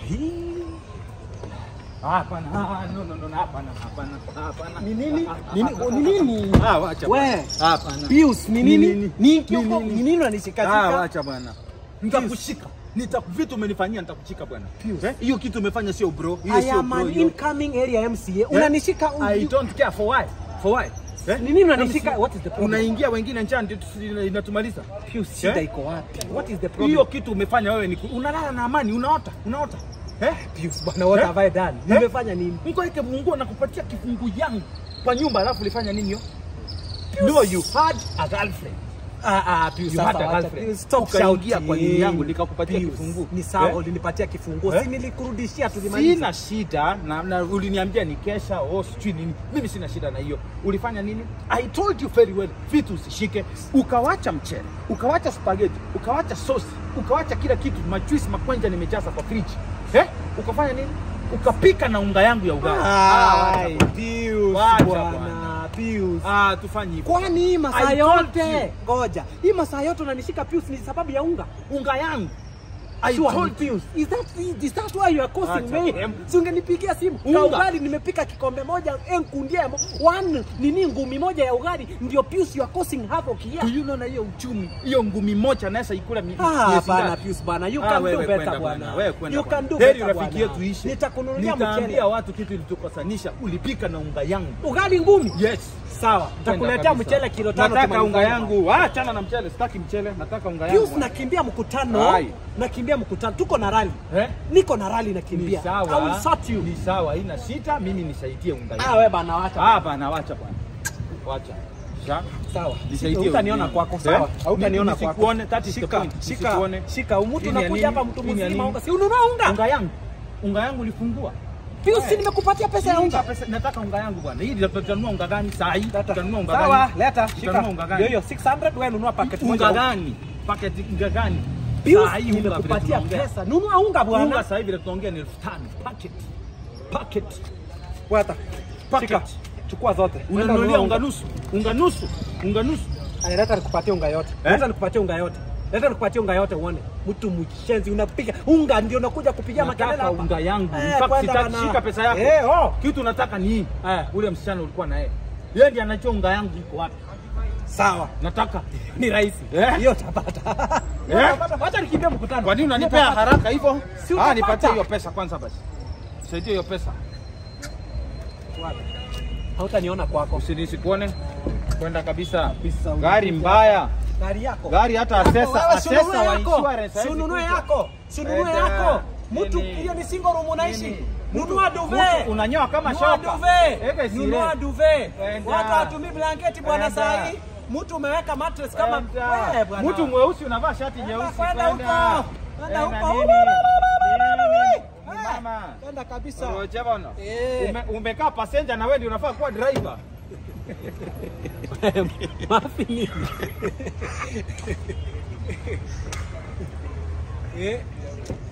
Hapana, ah, no, no, no, hapana, hapana, hapana. Ni nini? Ah, ah, Nini? ah, Ni nini? Ah, wacha. We. bwana. Hapana. Pius, ni Ni nini? nini? Ni Ni kioko, nini? ni nini Ah, unanishikashika? wacha bwana. Nitakushika. Nita vitu umenifanyia nitakushika bwana. Pius. Eh? Hiyo kitu umefanya sio bro. Hiyo I sio am bro. an hiyo. incoming area MCA. Unanishika I don't care for why. For why? Eh? Ni nini unanishika? What is the problem? Unaingia wengine njaa ndio tusi- inatumaliza. Pius, shida Eh? iko wapi? What is the problem? Hiyo kitu umefanya wewe ni ku- unalala na amani, unaota, unaota. Eh? Pius, bwana, what Eh? have I done? Eh? Nimefanya nini? Mungu yake Mungu anakupatia kifungu yangu kwa nyumba alafu ulifanya nini hiyo? No, you had a girlfriend. Ah, ah, Pius, You sasa had a wacha. girlfriend. Pius, stop Ukaingia shouting. kwa nini yangu, nikakupatia Pius, kifunguo. Ni sawa, Eh? ulinipatia kifunguo. Eh? Si nilikurudishia tulimaliza. Sina shida na, na uliniambia ni kesha oh, sijui nini. Mimi sina shida na hiyo. Ulifanya nini? I told you very well, vitu usishike. Ukawacha mchele, ukawacha spaghetti, ukawacha sosi, ukawacha kila kitu, majuisi, makwenja nimejaza kwa fridge. Eh? Ukafanya nini? Ukapika na unga yangu ya ugali. Ai, wacha Pius, Wacha bwana, bwana. Pius. Ah, tufanye hivyo. Kwani hii masaa I told yote, ngoja, hii masaa yote unanishika Pius ni sababu ya unga? Unga yangu. I Sure, told Pius. Is that, is that why you are causing Acha mayhem? bwana. Si ungenipigia simu. Unga. Ka ugali nimepika kikombe moja, enkundia ya mo- one nini ngumi moja ya ugali ndio Pius you are causing havoc Do here. you know na hiyo uchumi, hiyo ngumi moja naweza ikula mi- Ah, miezi bana ngapi? Pius bana, you Ah, can do wewe better kwenda bwana. wewe kwenda You can do bwana. Heri better rafiki bwana. yetu ishe. Nitakununulia mchele. Nitaambia watu kitu ilitukosanisha, ulipika na unga yangu. Ugali ngumi? Yes. Sawa, nitakuletea Kwenda mchele kabisa. kilo tano. Nataka tumalizane. unga yangu. Ah, achana na mchele, sitaki mchele, nataka unga yangu. Pius nakimbia mkutano. Ai. Nakimbia mkutano. Tuko na rally. Eh? Niko na rally Ni nakimbia. I sawa. will sort you. Ni sawa, haina shida, mimi nisaidie unga Ah, yangu. wewe bana wacha. Ah, bana wacha bwana. Wacha. Sha. Sawa. Nisaidie Hutaniona unga. kwako, Eh? sawa. Hautaniona Nisi- kwako. nisikuone, that is the Shika, point. shika, Nisikuone. shika. Mtu Hii ni ya unakuja nini? hapa mtu Hii ni ya mzima nini? unga. Si ununua unga? Unga yangu. Unga yangu ulifungua. Pius, si nimekupatia pesa ya unga. Pesa, nataka unga yangu bwana. Hii ndio tutanunua unga gani saa hii? Tutanunua unga Sawa, gani? leta, Tutanunua shika. unga gani? Hiyo hiyo 600 wewe nunua packet moja. Unga gani? Paketi unga gani? Pius, Saa hii unga vile nimekupatia tunaongea. pesa. Nunua unga Unga bwana. sasa hivi vile tunaongea ni elfu tano. Packet. Packet. Wata. Packet. Shika. Chukua zote. Nenda Unanunulia nunua unga nusu. Unga nusu. Unga nusu. Ay, Leta nikupatie unga yote. Eh? Leta nikupatie unga yote. Leta nikupatie unga yote uone. Mtu mshenzi unapiga unga ndio unakuja kupigia makelele Nataka hapa. unga yangu. Eh, In fact, kwenda sitaki bana. shika pesa yako. Eh, oh. Kitu nataka ni hii. Eh. Ule msichana ulikuwa na yeye. Yeye ndiye anajua unga yangu iko wapi. Sawa. Nataka. Ni rahisi. Eh? Hiyo utapata. Hiyo Eh? utapata. Wacha nikimbie mkutano. Kwa nini Hiyo unanipea utapata. haraka hivyo? Si Ah, utapata. nipatie hiyo pesa kwanza basi. Nisaidie hiyo pesa. Wapi? Hautaniona kwako. Usinisikuone kwenda kabisa. Kabisa, Gari unakuja. mbaya. Gari yako. Gari hata Yako, asesa wewe, si asesa ununue wa yako. insurance Si hawezi ununue kuja. yako. Si ununue Enda. yako. Mtu Nini? hiyo ni single room unaishi. Nini? Nunua Mtu- duve. mtu unanyoa kama Nunua shoka. duve. Eka isire. Nunua duve. Enda. Watu hawatumii blanketi bwana Enda. saa hii. Mtu umeweka mattress kama Enda. wewe bwana. Mtu mweusi unavaa shati nyeusi. kwenda huko. Kwenda Enda huko. nini? Eh. Ni mama. Kwenda kabisa. Roja bwana. Eh. Ume, umekaa passenger na wewe ndio unafaa kuwa driver. Mafi nini? Eh.